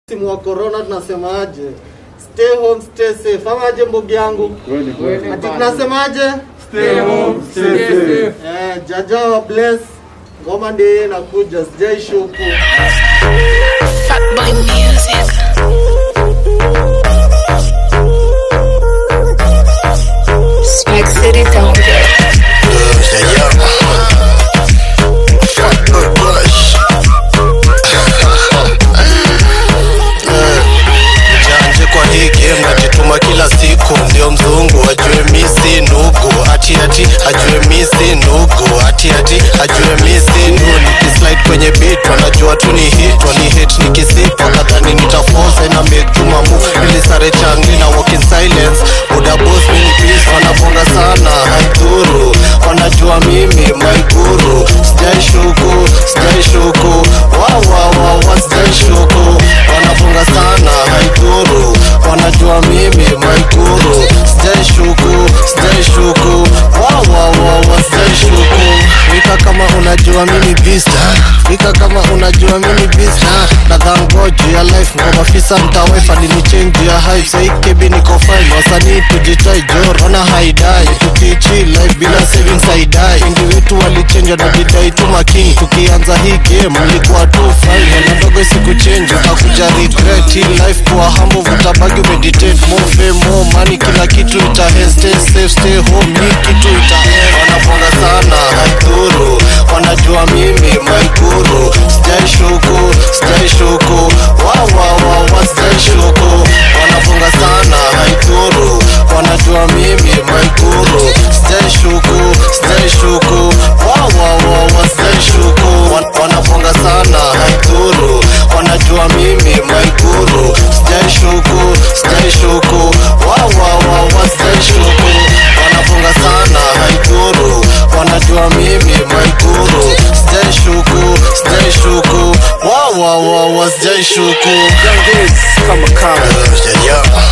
Msimu wa corona tunasemaje? Stay home, stay safe. Ama aje mbogi yangu? Ati tunasemaje? Stay home, stay safe. Eh, jaja wa bless. Ngoma ndiye inakuja, sijai shuku. Fuckboy music. Swag City don't get. Janje kwa hii game najituma kila siku, ndio mzungu ajue misi nugu, ati ati ajue misi nugu, ati ati ajue misi nugu. Nikislide kwenye beat wanajua tu ni hit, wani hate nikisip wakadhani nitaforce na make tuma move, nilisare changi na walk in silence, buda boss mini peace, wanabonga sana haidhuru, wanajua mimi my guru, sijai shuku, sijai shuku, wa wa wa wa sijai shuku, wanabonga sana haidhuru, wanajua mimi my guru, sijai shuku, sijai shuku, wa wa wa wa sijai shuku, wika kama unajua mimi bista, wika kama unajua mimi bista, na dhangoji ya life ngoma fisa mtawefa nilichange ya hype, sai kebi niko fine, wasanii tujitai jor, wana haidai, tukichi life bila savings haidai, wengi wetu walichenja na bidai tu makini, tukianza hii game mlikuwa tu fine, na ndogo siku change, utakuja regret hii life kuwa humble, vutabagi umeditate, more fame, more money, kila kitu ita stay safe, stay home, hii kitu ita wanaponga sana haidhuru, wanajua mimi my guru, sijai shuku, sijai shuku, wa wa wa wa sijai shuku, wanaponga sana haidhuru, wanajua mimi my guru, sijai shuku, sijai shuku, wa wa wa wa sijai shuku, Wan- wanaponga sana haidhuru, wanajua mimi my guru, sijai shuku, sijai shuku, wa wa wa wa sijai shuku, wanaponga sana haidhuru, wanajua mimi my guru, sijai shuku, sijai shuku, wa wa wa wa sijai shuku. Young kids, kama kama. Yeah, yeah.